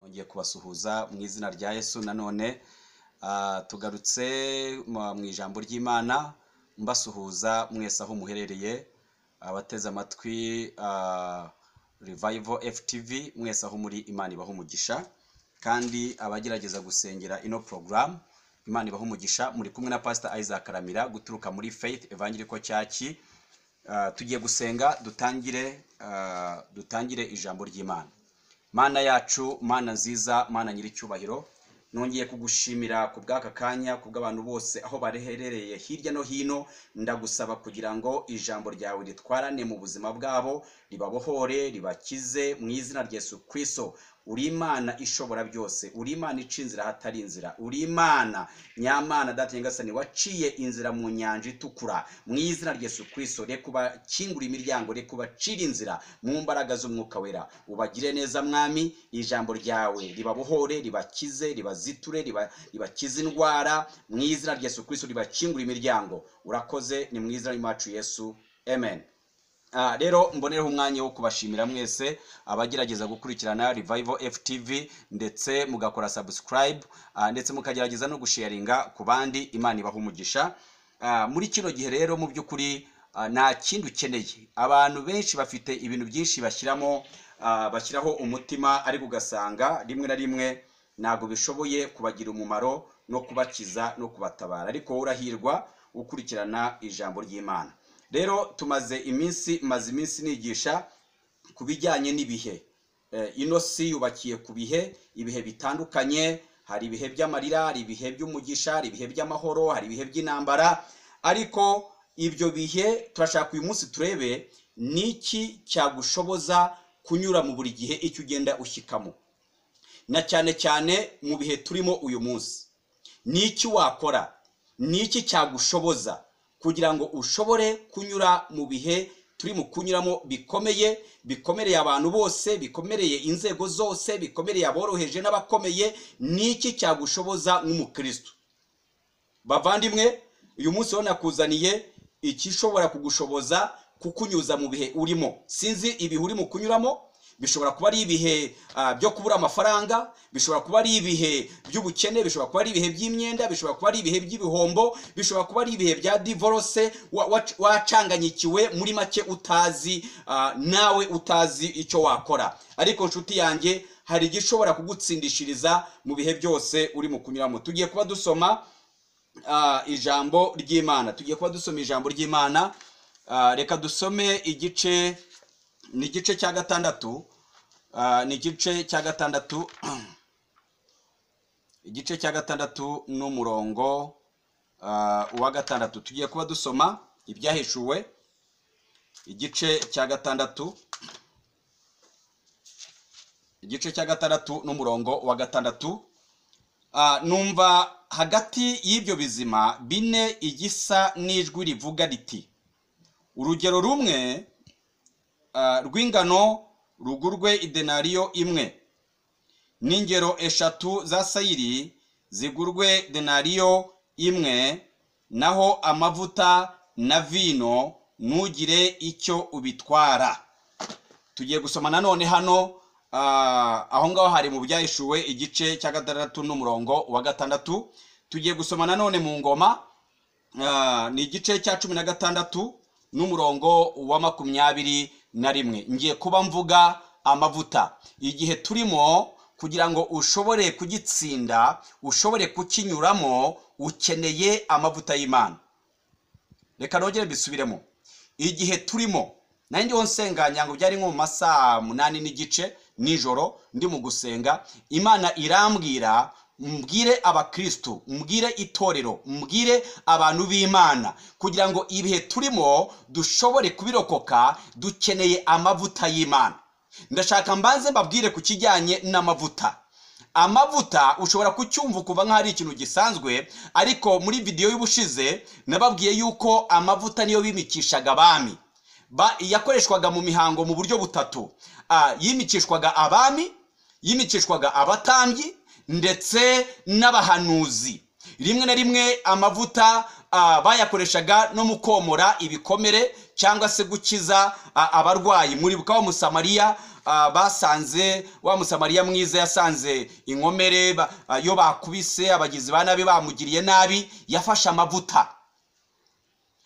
Nongeye kubasuhuza mu izina rya Yesu nanone tugarutse mu ijambo ry'imana mbasuhuza mwese aho muherereye abateze amatwi Revival FTV mwese aho muri imana ibaho umugisha kandi abagerageza gusengera ino porogaramu imana ibaho umugisha muri kumwe na pasita Isaac Karamira guturuka muri Faith Evangelical Church tugiye gusenga dutangire dutangire ijambo ry'imana mana yacu mana nziza mana nyir'icyubahiro nongeye kugushimira ku bw'aka kanya ku bw'abantu bose aho bareherereye hirya no hino ndagusaba kugira ngo ijambo ryawe ritwarane mu buzima bwabo ribabohore ribakize mu izina rya Yesu Kristo uri imana ishobora byose uri imana ica inzira ahatari inzira uri imana nyamana data nyagasani waciye inzira mu nyanja itukura mu izina rya Yesu Kristo reka ubakingure imiryango reka ubacire inzira mu mbaraga z'umwuka wera ubagire neza mwami ijambo ryawe ribabohore ribakize ribaziture ribakize indwara mu izina rya Yesu Kristo ribakingure imiryango urakoze ni mu izina ry'iwacu Yesu amen rero mbonereho umwanya wo kubashimira mwese abagerageza gukurikirana Revival FTV ndetse mugakora subscribe ndetse mukagerageza no gusharinga ku bandi imana ibaha umugisha muri kino gihe rero mu by'ukuri nta kindi ukeneye abantu benshi bafite ibintu byinshi bashyiramo bashyiraho umutima ariko ugasanga rimwe na rimwe ntabwo bishoboye kubagira umumaro no kubakiza no kubatabara ariko urahirwa ukurikirana ijambo ry'imana rero tumaze iminsi maze iminsi nigisha ku bijyanye n'ibihe ino si yubakiye ku bihe ibihe bitandukanye hari ibihe by'amarira hari ibihe by'umugisha hari ibihe by'amahoro hari ibihe by'intambara ariko ibyo bihe turashaka uyu munsi turebe n'iki cyagushoboza kunyura mu buri gihe icyo ugenda ushyikamo na cyane cyane mu bihe turimo uyu munsi n'iki wakora n'iki cyagushoboza kugira ngo ushobore kunyura mu bihe turi mu kunyuramo bikomeye bikomereye abantu bose bikomereye inzego zose bikomereye aboroheje n'abakomeye n'iki cyagushoboza nk'umukristo bavandimwe uyu munsi urabona kuzaniye ikishobora kugushoboza kukunyuza mu bihe urimo sinzi ibihe uri mu kunyuramo bishobora kuba ari ibihe byo kubura amafaranga bishobora kuba ari ibihe by'ubukene bishobora kuba ari ibihe by'imyenda bishobora kuba ari ibihe by'ibihombo bishobora kuba ari ibihe bya divorce wacanganyikiwe muri make utazi nawe utazi icyo wakora ariko inshuti yanjye hari igishobora kugutsindishiriza mu bihe byose uri mu kunyuramo tugiye kuba dusoma ijambo ry'imana tugiye kuba dusoma ijambo ry'imana reka dusome igice ni igice cya gatandatu ni igice cya gatandatu igice cya gatandatu n'umurongo uwa gatandatu tugiye kuba dusoma ibyahishuwe igice cya gatandatu igice cya gatandatu n'umurongo wa gatandatu numva hagati y'ibyo bizima bine igisa n'ijwi rivuga riti urugero rumwe rw'ingano rugurwe idenariyo imwe n'ingero eshatu za sayiri zigurwe denariyo imwe naho amavuta na vino ntugire icyo ubitwara tugiye gusoma nanone hano aho ngaho hari mu byahishuwe igice cya gatandatu n'umurongo wa gatandatu tugiye gusoma nanone mu ngoma ni igice cya cumi na gatandatu n'umurongo wa makumyabiri na rimwe ngiye kuba mvuga amavuta igihe turimo kugira ngo ushobore kugitsinda ushobore kukinyuramo ukeneye amavuta y'imana reka nongere mbisubiremo igihe turimo nanjye njyewe nsenganya ngo byari nko mu masaha munani n'igice nijoro ndi mu gusenga imana irambwira mbwire abakristu mbwire itorero mbwire abantu b'imana kugira ngo ibihe turimo dushobore kubirokoka dukeneye amavuta y'imana ndashaka mbanze mbabwire ku kijyanye n'amavuta amavuta ushobora kucyumva ukuva nk'aho ari ikintu gisanzwe ariko muri vidiyo y'ubushize nababwiye yuko amavuta niyo bimikishaga abami yakoreshwaga mu mihango mu buryo butatu yimikishwaga abami yimikishwaga abatambyi ndetse n'abahanuzi rimwe na rimwe amavuta ah, bayakoreshaga no mu komora ibikomere cyangwa se gukiza ah, abarwayi muribuka wa musamariya ah, basanze wa musamariya mwiza yasanze inkomere ba- ah, yo bakubise abagizi ba nabi bamugiriye nabi yafashe amavuta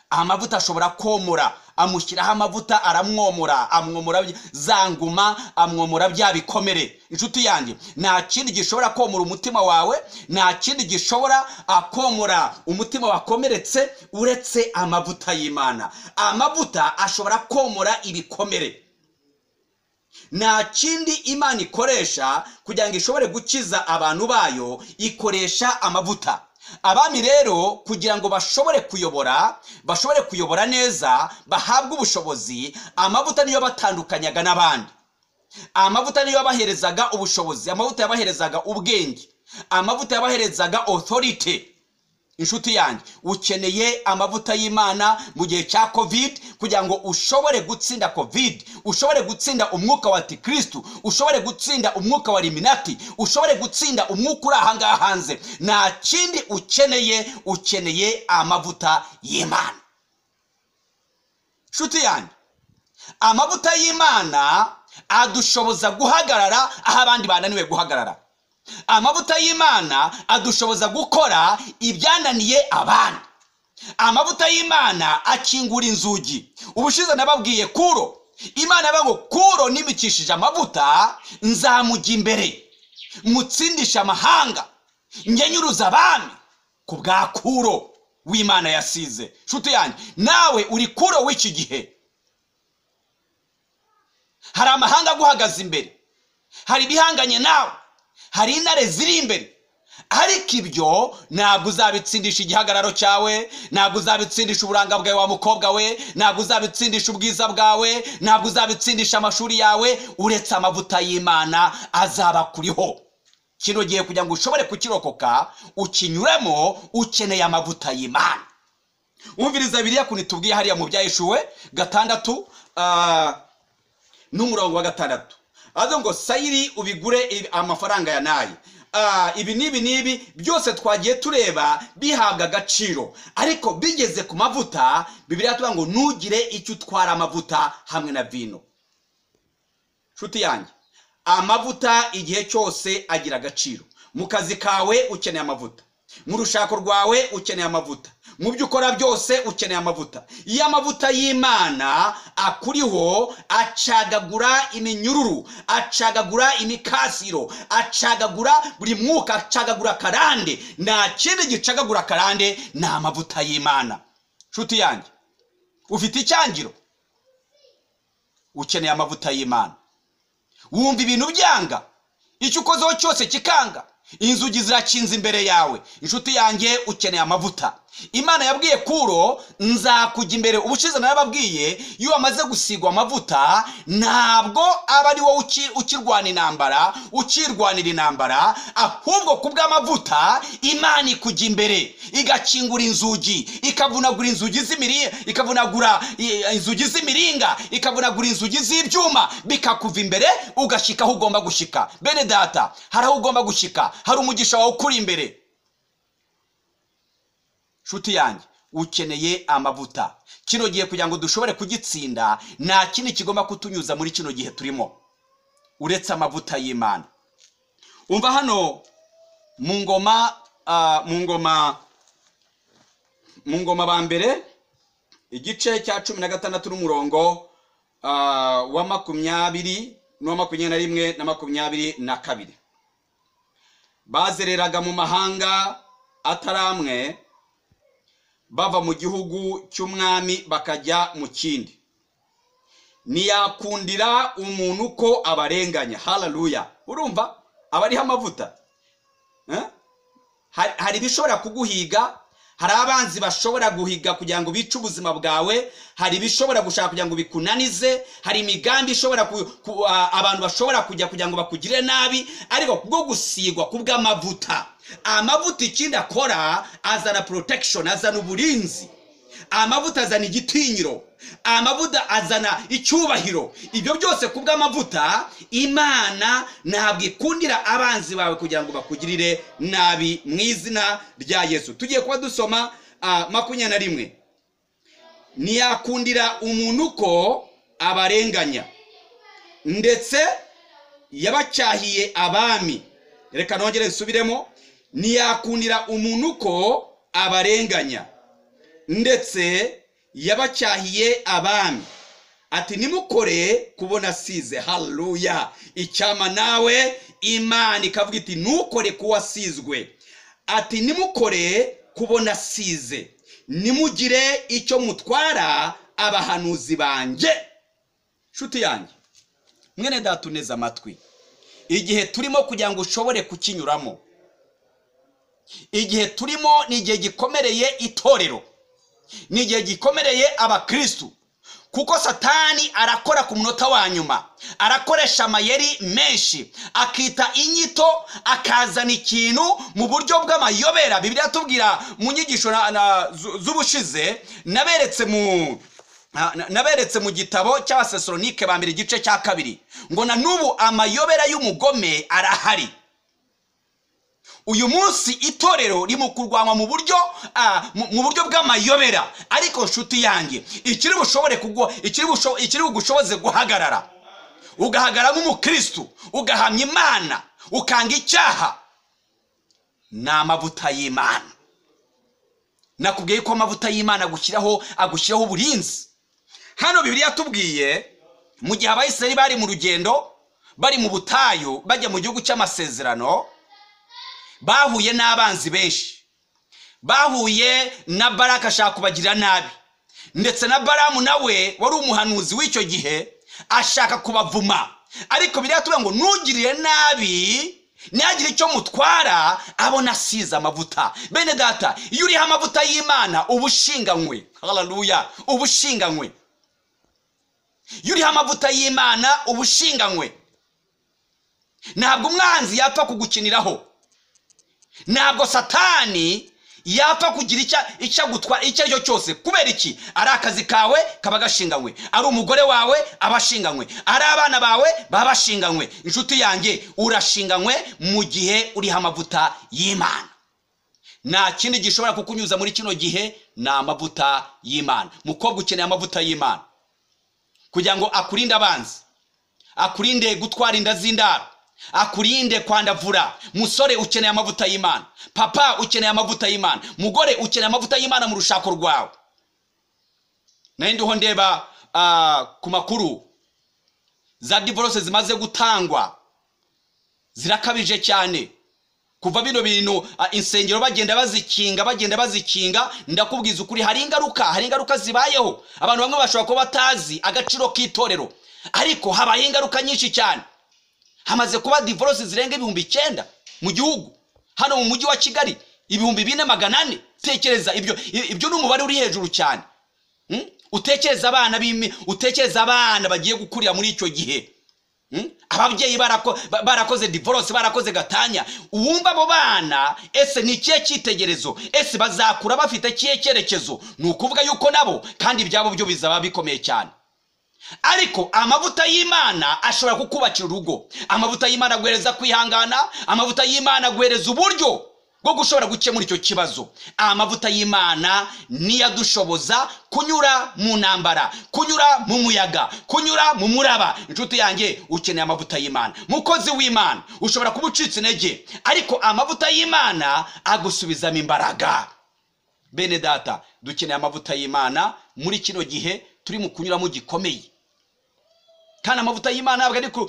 amavuta ashobora komora amushyiraho amavuta aramwomora amwomora za nguma amwomora bya bikomere inshuti yanjye nta kindi gishobora komora umutima wawe nta kindi gishobora ah, komora umutima wakomeretse uretse amavuta y'imana amavuta ashobora komora ibikomere nta kindi imana ikoresha kugira ngo ishobore gukiza abantu bayo ikoresha amavuta abami rero kugira ngo bashobore kuyobora bashobore kuyobora neza bahabwe ubushobozi amavuta niyo batandukanyaga n'abandi amavuta niyo yabaherezaga ubushobozi amavuta yabaherezaga ubwenge amavuta yabaherezaga authority inshuti yanjye ukeneye amavuta y'imana mu gihe cya covid kugira ngo ushobore gutsinda covid ushobore gutsinda umwuka wa antikirisitu ushobore gutsinda umwuka wa liminati ushobore gutsinda umwuka uri aha ngaha hanze nta kindi ukeneye ukeneye amavuta y'imana inshuti yanjye amavuta y'imana adushoboza guhagarara aho abandi bananiwe guhagarara amavuta y'imana adushoboza gukora ibyananiye abandi amavuta y'imana akingura inzugi ubushize nababwiye kuro imana avuga ngo kuro nimikishije amavuta nzamujya imbere mutsindisha amahanga ngenyuruza abami ku bwa kuro w'imana yasize nshuti yanjye nawe uri kuro w'iki gihe hari amahanga aguhagaze imbere hari ibihanganye nawe hari intare ziri imbere ariko ibyo ntabwo uzabitsindisha igihagararo cyawe ntabwo uzabitsindisha uburanga bwawe wa mukobwa we ntabwo uzabitsindisha ubwiza bwawe ntabwo uzabitsindisha amashuri yawe uretse amavuta y'imana azaba kuriho kino gihe kugira ngo ushobore kukirokoka ukinyuremo ukeneye amavuta y'imana wumviriza biriya kuntu tubwiye hariya mu byayishuwe gatandatu ah, n'umurongo wa gatandatu avuga ngo sayiri ubigure ibi- amafaranga ya nayi Ah, ibi n'ibi n'ibi byose twagiye tureba bihabwa agaciro ariko bigeze ku mavuta bibiriya tuvuga ngo ntugire icyo utwara amavuta hamwe na vino nshuti yanjye amavuta igihe cyose agira agaciro mu kazi kawe ukeneye amavuta mu rushako rwawe ukeneye amavuta mu byo ukora byose ukeneye amavuta iyo amavuta y'imana akuriho acagagura iminyururu acagagura imikasiro acagagura buri mwuka acagagura akarande nta kindi gicagagura akarande ni amavuta y'imana nshuti yanjye ufite icyangiro ukeneye amavuta y'imana wumva ibintu byanga icyo ukozeho cyose kikanga inzugi zirakinze imbere yawe inshuti yanjye ukeneye amavuta imana yabwiye kuro nzakujya imbere ubushize nawe yababwiye iyo wamaze gusigwa amavuta ntabwo aba ari wowe uki- ukirwana intambara ukirwanira intambara ahubwo ku bw'amavuta imana ikujya imbere igakingura inzugi ikavunagura inzugi z'imirire ikavunagura i- inzugi z'imiringa ikavunagura inzugi z'ibyuma bikakuva imbere ugashyika aho ugomba gushyika bene data hari aho ugomba gushyika hari umugisha wawe ukuri imbere nshuti yanjye ukeneye amavuta kino gihe kugira ngo dushobore kugitsinda nta kindi kigomba kutunyuza muri kino gihe turimo uretse amavuta y'imana umva hano mu ngoma ah, mu ngoma mu ngoma ba mbere igice cya cumi na gatandatu n'umurongo ah, wa makumyabiri n'uwa makumyabiri na rimwe na makumyabiri na kabiri bazereraga mu mahanga atari amwe bava mu gihugu cy'umwami bakajya mu kindi ntiyakundira umuntu ko abarenganya hararuya urumva aba ariho amavuta Eh? Hari- hari ibishobora kuguhiga hari abanzi bashobora guhiga kugira ngo bice ubuzima bwawe hari ibishobora gushaka kugira ngo bikunanize hari imigambi ishobora ku, ku, a- abantu bashobora kujya kugira ngo bakugire nabi ariko kubwo gusigwa kubw'amavuta amavuta ikindi akora azana protection azana uburinzi amavuta azana igitinyiro amavuta azana icyubahiro ibyo byose ku bw'amavuta imana ntabwo ikundira abanzi bawe kugira ngo bakugirire nabi mu izina rya yesu tugiye kuba dusoma ah, makumyabiri na rimwe ntiyakundira umuntu ko abarenganya ndetse yabacyahiye abami reka nongere nsubiremo ntiyakundira umuntu ko abarenganya ndetse yabacyahiye abami ati nimukore kubona asize haruruya icyama nawe imana ikavuga iti ntukore ku wasizwe ati nimukore kubona asize nimugire icyo mutwara abahanuzi banjye nshuti yanjye mwene datuneze amatwi igihe turimo kugira ngo ushobore kukinyuramo igihe turimo ni igihe gikomereye itorero ni igihe gikomereye abakirisitu kuko satani arakora ku munota wa nyuma arakoresha amayeri menshi akita inyito akazana ikintu mu buryo bw'amayobera bibiri atubwira mu nyigisho z'ubushize naberetse mu naberetse mu gitabo cy'abasesoronike ba mbere igice cya kabiri ngo na n'ubu amayobera y'umugome arahari uyu munsi itorero mu kurwanywa mu buryo mu buryo bw'amayobera ariko nshuti yanjye ikiri bushobore kugwa ikiri bugushoboze guhagarara ugahagarara nk'umukirisitu ugahamya imana ukanga icyaha ni amavuta y'imana nakubwiye ko amavuta y'imana agushyiraho agushyiraho uburinzi hano bibiri yatubwiye mu gihe abayisiraheli bari mu rugendo bari mu butayu bajya mu gihugu cy'amasezerano bahuye n'abanzi benshi bahuye na baraka ashaka kubagirira nabi ndetse na baramu nawe wari umuhanuzi w'icyo gihe ashaka kubavuma ariko biriya tuvuga ngo ntugirire nabi ntihagire icyo mutwara abona asize amavuta bene data iyo uriho amavuta y'imana uba ushinganywe hararuya uba ushinganywe iyo uriho amavuta y'imana uba ushinganywe ntabwo umwanzi yapfa kugukiniraho ntabwo satani yapfa kugira icyo agutwara icyo ari cyo cyose kubera iki ari akazi kawe kaba gashinganywe ari umugore wawe aba ashinganywe ari abana bawe baba bashinganywe inshuti yanjye urashinganywe mu gihe uriho amavuta y'imana nta kindi gishobora kukunyuza muri kino gihe ni amavuta y'imana mukobwa ukeneye amavuta y'imana kugira ngo akurinde abanzi akurinde gutwara inda z'indaro akurinde kwandavura musore ukeneye amavuta y'imana papa ukeneye amavuta y'imana mugore ukeneye amavuta y'imana mu rushako rwawe nayo ndiho ndeba ku makuru za divorce zimaze gutangwa zirakabije cyane kuva bino bintu insengero bagenda bazikinga bagenda bazikinga ndakubwiza ukuri hari ingaruka hari ingaruka zibayeho abantu bamwe bashobora kuba batazi agaciro k'itorero ariko habaye ingaruka nyinshi cyane hamaze kuba divorce zirenga ibihumbi icyenda mu gihugu hano mu mujyi wa kigali ibihumbi bine magana ane utekereza ibyo ibyo ni umubare uri hejuru cyane utekereza abana utekereza abana bagiye gukurira muri icyo gihe ababyeyi barakoze divorce barakoze gatanya uwumva abo bana ese ni ikihe cyitegerezo ese bazakura bafite ikihe cyerekezo ni ukuvuga yuko nabo kandi ibyabo byo bizaba bikomeye cyane ariko amavuta y'imana ashobora kukubakira urugo amavuta y'imana aguhereza kwihangana amavuta y'imana aguhereza uburyo bwo gushobora gukemura icyo kibazo amavuta y'imana niyo adushoboza kunyura mu ntambara kunyura mu muyaga kunyura mu muraba inshuti yanjye ukeneye amavuta y'imana mukozi w'imana ushobora kuba ucitse intege ariko amavuta y'imana agusubizamo imbaraga bene data dukeneye amavuta y'imana muri kino gihe turi mu kunyuramo gikomeye kandi amavuta y'imana ntabwo ari ku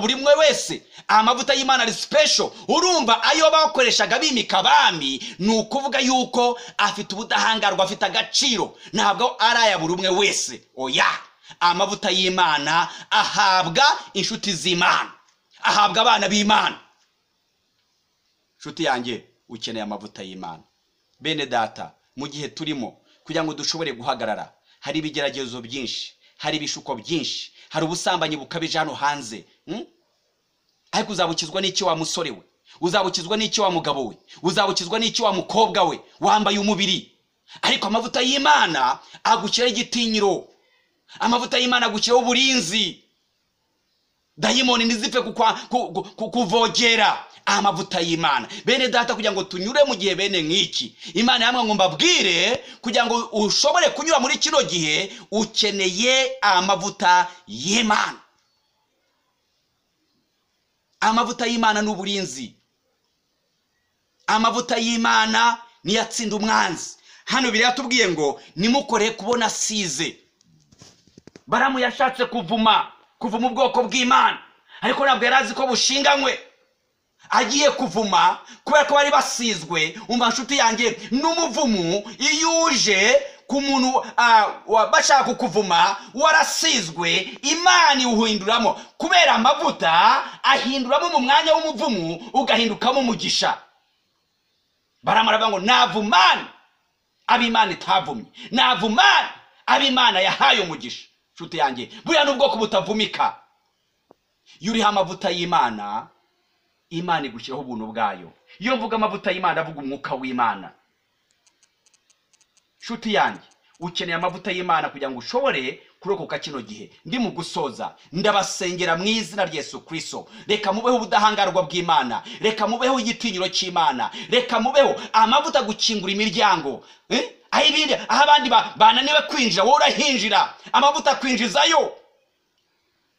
buri umwe wese amavuta y'imana ari sipesho urumva ayo bakoreshaga bimika abami ni ukuvuga yuko afite ubudahangarwa afite agaciro ntabwo ari aya buri umwe wese oya amavuta y'imana ahabwa inshuti z'imana ahabwa abana b'imana inshuti yanjye ukeneye amavuta y'imana bene data mu gihe turimo kugira ngo dushobore guhagarara hari ibigeragezo byinshi hari ibishuko byinshi hari ubusambanyi bukabije hano hanze ariko uzabukizwa n'icyo wa musore we uzabukizwa n'icyo wa mugabo we uzabukizwa n'icyo wa mukobwa we wambaye umubiri ariko amavuta y'imana agushyiraho igitinyiro amavuta y'imana agushyiraho uburinzi dayimoni ntizipfe kuvogera amavuta y'imana bene data kugira ngo tunyure mu gihe bene nk'iki imana yamwe ngo mbabwire kugira ngo ushobore kunyura muri kino gihe ukeneye amavuta y'imana amavuta y'imana ni uburinzi amavuta y'imana niyo atsinda umwanzi hano biriya tubwiye ngo nimukore kubona asize baramu yashatse kuvuma kuvuma ubwoko bw'imana ariko ntabwo yari azi ko bushinganywe agiye kuvuma kubera ko bari basizwe umva nshuti yanjye n'umuvumu iyo uje ku muntu ah, wa- bashaka kukuvuma warasizwe imana iwuhinduramo kubera amavuta ahinduramo mu mwanya w'umuvumu ugahindukamo umugisha baramara bavuga ngo navumane ab'imana itavumye navumane ab'imana yahaye umugisha nshuti yanjye buriya ni ubwoko butavumika iyo uriho amavuta y'imana imana igushyiraho ubuntu bwayo iyo mvuga amavuta y'imana avuga umwuka w'imana nshuti yanjye ukeneye amavuta y'imana kugira ngo ushobore kurokoka kino gihe ndi mu gusoza ndabasengera mu izina rya yesu kirisito reka mubeho ubudahangarwa bw'imana reka mubeho igitinyiro cy'imana reka mubeho amavuta gukingura imiryango eh? aho ibindi aho abandi ba- bananiwe kwinjira wowe urahinjira amavuta akwinjizayo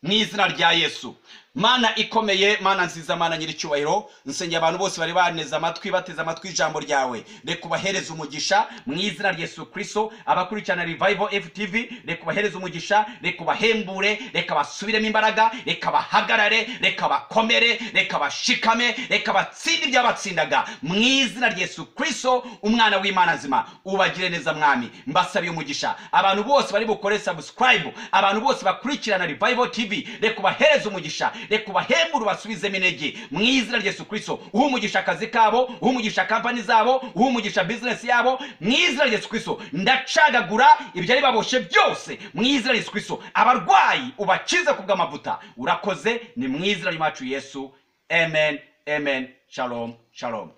mu izina rya yesu mana ikomeye mana nziza mana nyiricyubahiro nsengera abantu bose bari baneze amatwi bateze amatwi ijambo ryawe reka ubahereze umugisha mu izina rya yesu kirisito abakurikirana revival ftv reka ubahereze umugisha reka ubahembure reka basubiremo imbaraga reka bahagarare reka bakomere reka bashikame reka batsinde ibyabatsindaga mu izina rya yesu kirisito umwana w'imana nzima ubagire neza mwami mbasabiye umugisha abantu bose bari bukore subscribe abantu bose bakurikirana revival tv reka ubahereze umugisha reka ubahembure ubasubizemo intege mu izina rya yesu kirisito uha umugisha akazi kabo uha umugisha kampani zabo uha umugisha bizinesi yabo mu izina rya yesu kirisito ndacagagura ibyari baboshye byose mu izina rya yesu kirisito abarwayi ubakize ku bw'amavuta urakoze ni mu izina ry'umacu yesu amen amen shalom shalom